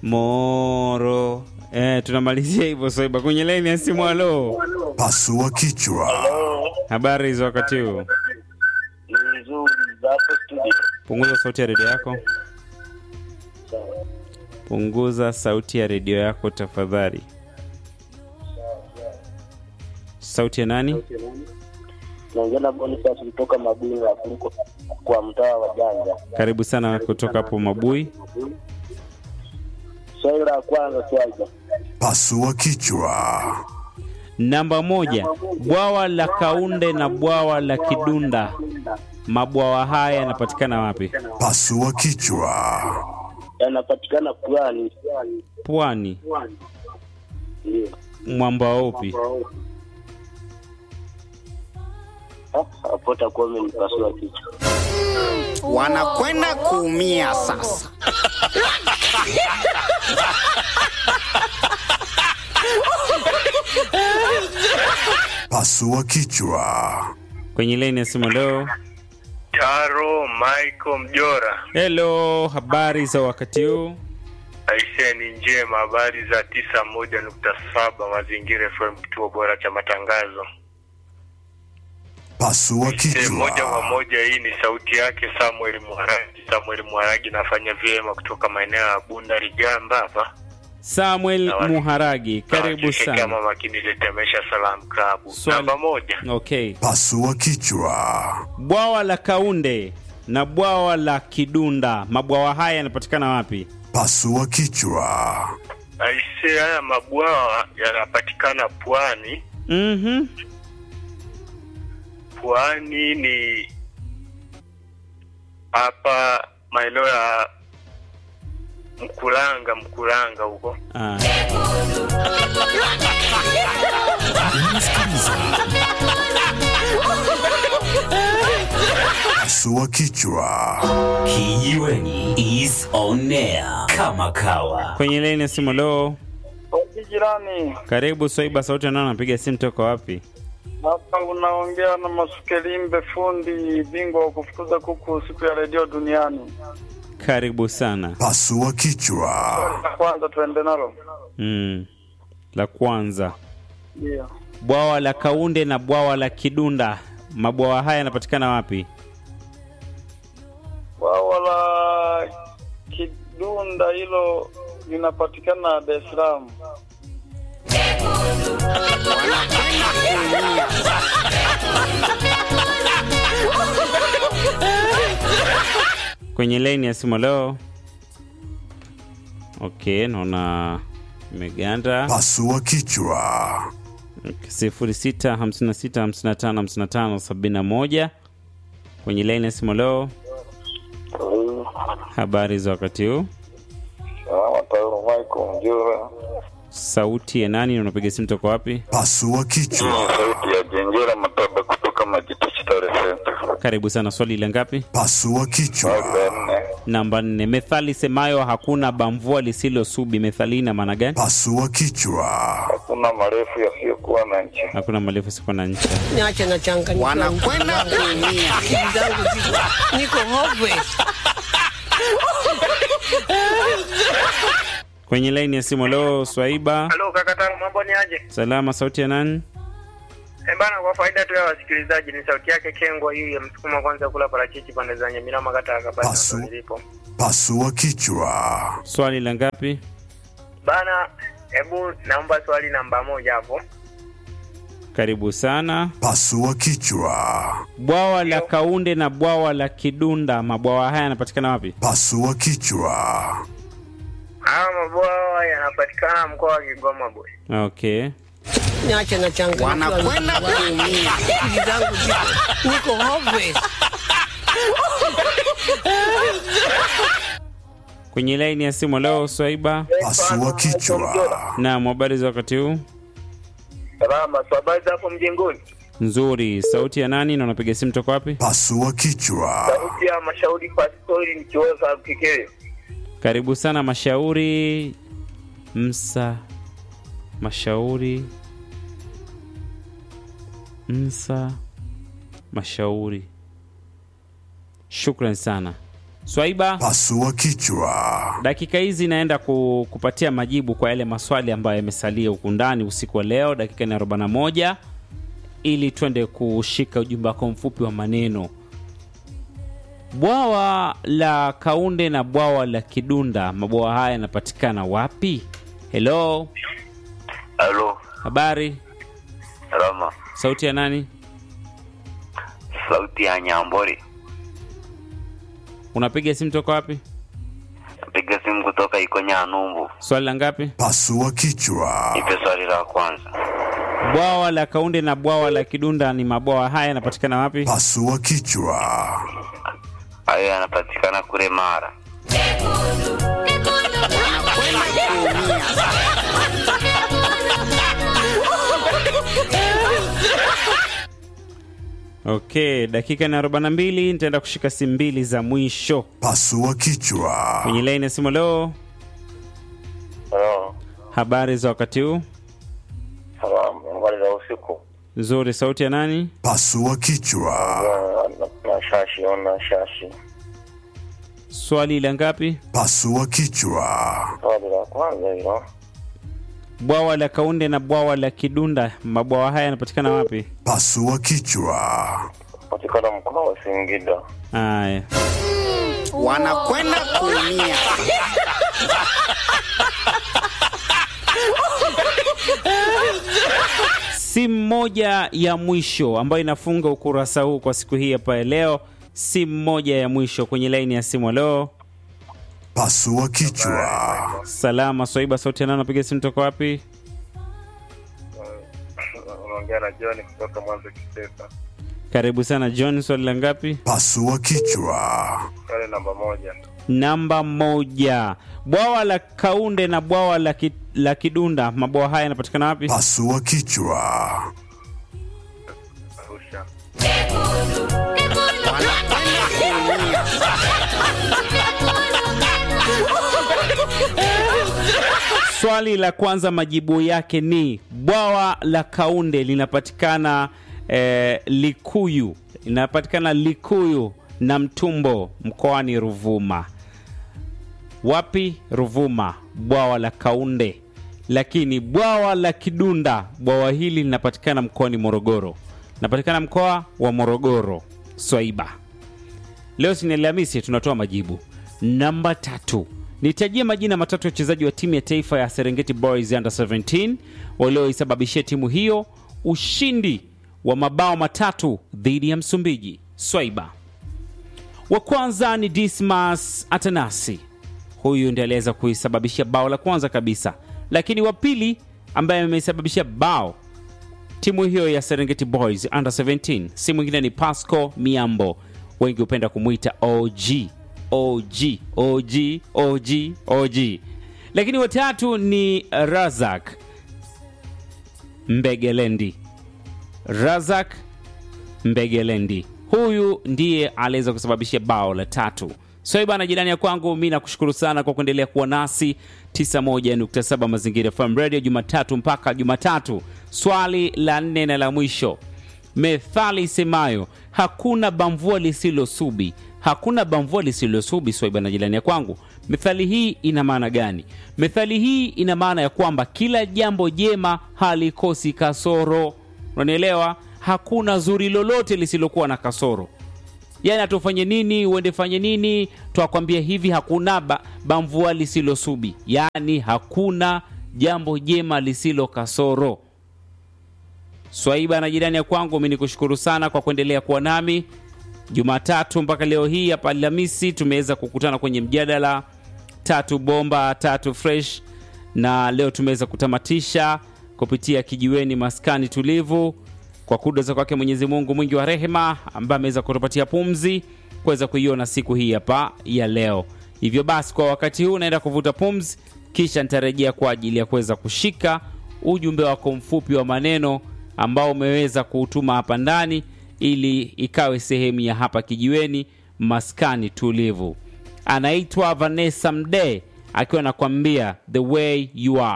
Moro. Eh, tunamalizia hivyo Swaiba. Kwenye laini ya simu, halo. Pasua kichwa. Habari za wakati huu? Ni nzuri za hapo studio. Punguza sauti ya redio yako. Punguza sauti ya redio yako tafadhali. Sauti ya nani? Naongea na Boniface kutoka Mabini ya kuliko kwa mtaa wa Janja. Karibu sana kutoka hapo Mabui. Swali la kwanza swaja. Pasua kichwa. Namba moja, bwawa la Kaunde na bwawa la Kidunda, mabwawa haya yanapatikana wapi? Pasua kichwa. Yanapatikana Pwani. Pwani. Ndio. Mwamba upi? Ah, Hapo takuwa umenipasua kichwa. wanakwenda kuumia sasa. Pasua kichwa. Kwenye laini ya simu leo. Taro Michael Mjora, Hello, habari za wakati huu? aisee, ni njema. Habari za tisa moja nukta saba Mazingira FM, kituo bora cha matangazo. Pasua Aisee, moja kwa kichwa. moja, hii ni sauti yake Samuel Mwaragi. Samuel Mwaragi nafanya vyema kutoka maeneo ya Bunda Ligamba hapa. Samuel Zawadi. Muharagi, karibu Nawashiriki sana. kama makini letemesha salam klabu Swali. namba moja. Okay. Pasua kichwa. Bwawa la Kaunde na bwawa la Kidunda, mabwawa haya yanapatikana wapi? Pasua kichwa. Aisee, haya mabwawa yanapatikana pwani. Mhm. Pwani ni hapa maeneo ya Mkulanga, Mkulanga huko. Ah. Pasua kichwa. Kijiweni is on air kama kawa. Kwenye laini ya simu leo. Oji jirani, Karibu Swaiba, sauti nani anapiga simu toka wapi? hapa unaongea na Masukelimbe, fundi bingwa wa kufukuza kuku siku ya redio duniani. Karibu sana. Pasua kichwa. La kwanza tuende nalo, Mm. La kwanza, ndio bwawa la Kaunde na bwawa la Kidunda, mabwawa haya yanapatikana wapi? bwawa la Kidunda hilo linapatikana Dar es Salaam. Kwenye laini ya simu leo. Okay, naona imeganda. Pasua kichwa. sifuri sita hamsini na sita hamsini na tano hamsini na tano sabini na moja kwenye laini ya simu leo. Habari za wakati huu? Taro Michael Mjura, Sauti ya nani? na Unapiga simu toka wapi? Pasua kichwa. sauti ya Jenjera Mataba kutoka Majito Chitare Center. Karibu sana. Swali la ngapi? Pasua kichwa. nne Namba nne. Methali semayo hakuna bamvua lisilosubi, methali ina maana gani? Pasua kichwa. hakuna marefu yasiyokuwa na nchi. Hakuna malefu siko na ncha. Niache na changanyikiwa. Wanakwenda kuumia. Akili zangu ziko niko hopeless. Kwenye laini ya simu leo, Swaiba. Halo kaka Taro, mambo ni aje? Salama. Sauti ya nani? Eh bana, kwa faida tu ya wasikilizaji, ni sauti yake Kengwa hii ya msukuma kwanza kula parachichi pande za Nyamira kata ya Kabasa Pasu. ndo nilipo. Pasua kichwa. Swali la ngapi? Bana, hebu naomba swali namba moja hapo. Karibu sana. Pasua kichwa. Bwawa la Kaunde na bwawa la Kidunda, mabwawa haya yanapatikana wapi? Pasua kichwa. Haya mabwawa yanapatikana mkoa wa Kigoma boy. Okay. Niache na changanyikiwa. Wanakwenda kuumia. Akili zangu ziko niko hopeless. Kwenye laini ya simu leo, Swaiba. Pasua kichwa. Naam, habari za wakati huu? Salama, so habari za hapo mjengoni? Nzuri. Sauti ya nani na unapiga simu toka wapi? Pasua kichwa. Sauti ya mashauri pastori nikiweza kikele. Karibu sana Mashauri Msa Mashauri Msa Mashauri. Shukran sana. Swaiba, Pasua kichwa. dakika hizi naenda ku, kupatia majibu kwa yale maswali ambayo yamesalia huku ndani usiku wa leo, dakika ni 41 ili twende kushika ujumbe wako mfupi wa maneno. Bwawa la Kaunde na bwawa la Kidunda, mabwawa haya yanapatikana wapi? Hello, Halo, habari, salama. sauti ya nani? Sauti ya Nyambori. Unapiga simu toka wapi? Napiga simu kutoka Ikonya Numbu. Swali la ngapi? Pasua kichwa. Nipe swali la kwanza. Bwawa la Kaunde na bwawa la Kidunda ni mabwawa haya yanapatikana wapi? Pasua kichwa. Hayo yanapatikana kule Mara. Okay, dakika ni 42, nitaenda kushika simu mbili za mwisho Pasua kichwa. kwenye laini ya simu. Leo Halo, habari za wakati huu? salamu, habari za usiku. Nzuri. Sauti ya nani? Pasua kichwa. Na- Na shashi, ona shashi. Swali la ngapi? Pasua kichwa. Swali la kwanza hilo, Bwawa la Kaunde na bwawa la Kidunda, mabwawa haya yanapatikana wapi? Pasua kichwa. patikana mkoa wa Singida. Haya, wanakwenda kuumia. simu moja ya mwisho ambayo inafunga ukurasa huu kwa siku hii hapa ya leo. Simu moja ya mwisho kwenye laini ya simu. Leo Pasua kichwa. salama. Swaiba, sauti ya nani? Napiga simu toka wapi? Unaongea na John kutoka Mwanza Kisesa. Karibu sana John. Swali la ngapi? Pasua kichwa. Swali namba moja. Namba moja. Bwawa la Kaunde na bwawa la, ki, la Kidunda, mabwawa haya yanapatikana wapi? Pasua kichwa. Arusha. Swali la kwanza majibu yake ni bwawa la Kaunde linapatikana eh, Likuyu, linapatikana Likuyu na Mtumbo mkoani Ruvuma. Wapi? Ruvuma, bwawa la Kaunde. Lakini bwawa la Kidunda, bwawa hili linapatikana mkoani Morogoro, linapatikana mkoa wa Morogoro. Swaiba. Leo si ni Alhamisi, tunatoa majibu. Namba tatu, nitajie majina matatu ya wachezaji wa timu ya taifa ya Serengeti Boys Under 17 walioisababishia timu hiyo ushindi wa mabao matatu dhidi ya Msumbiji. Swaiba. Wa kwanza ni Dismas Atanasi, huyu ndiye aliweza kuisababishia bao la kwanza kabisa, lakini wa pili ambaye ameisababishia bao timu hiyo ya Serengeti Boys Under 17 si mwingine ni Pasco Miambo, wengi hupenda kumwita OG OG OG OG OG. Lakini watatu ni Razak Mbegelendi, Razak Mbegelendi, huyu ndiye aliweza kusababisha bao la tatu. So bana, jirani ya kwangu, mi nakushukuru sana kwa kuendelea kuwa nasi 91.7 Mazingira FM Radio Jumatatu mpaka Jumatatu. Swali la nne na la mwisho, methali isemayo hakuna bamvua lisilosubi, hakuna bamvua lisilosubi. Swaiba na jirani ya kwangu, methali hii ina maana gani? Methali hii ina maana ya kwamba kila jambo jema halikosi kasoro. Unanielewa? Hakuna zuri lolote lisilokuwa na kasoro yani atufanye nini uende fanye nini twakwambia hivi hakuna ba, bamvua lisilosubi yani hakuna jambo jema lisilo kasoro swaiba na jirani ya kwangu mi nikushukuru sana kwa kuendelea kuwa nami jumatatu mpaka leo hii hapa alhamisi tumeweza kukutana kwenye mjadala tatu bomba tatu fresh na leo tumeweza kutamatisha kupitia kijiweni maskani tulivu kwa kudoza kwake Mwenyezi Mungu mwingi wa rehema, ambaye ameweza kutupatia pumzi kuweza kuiona siku hii hapa ya leo. Hivyo basi, kwa wakati huu naenda kuvuta pumzi, kisha nitarejea kwa ajili ya kuweza kushika ujumbe wako mfupi wa maneno ambao umeweza kuutuma hapa ndani, ili ikawe sehemu ya hapa kijiweni maskani tulivu. Anaitwa Vanessa Mdee akiwa anakuambia the way you are.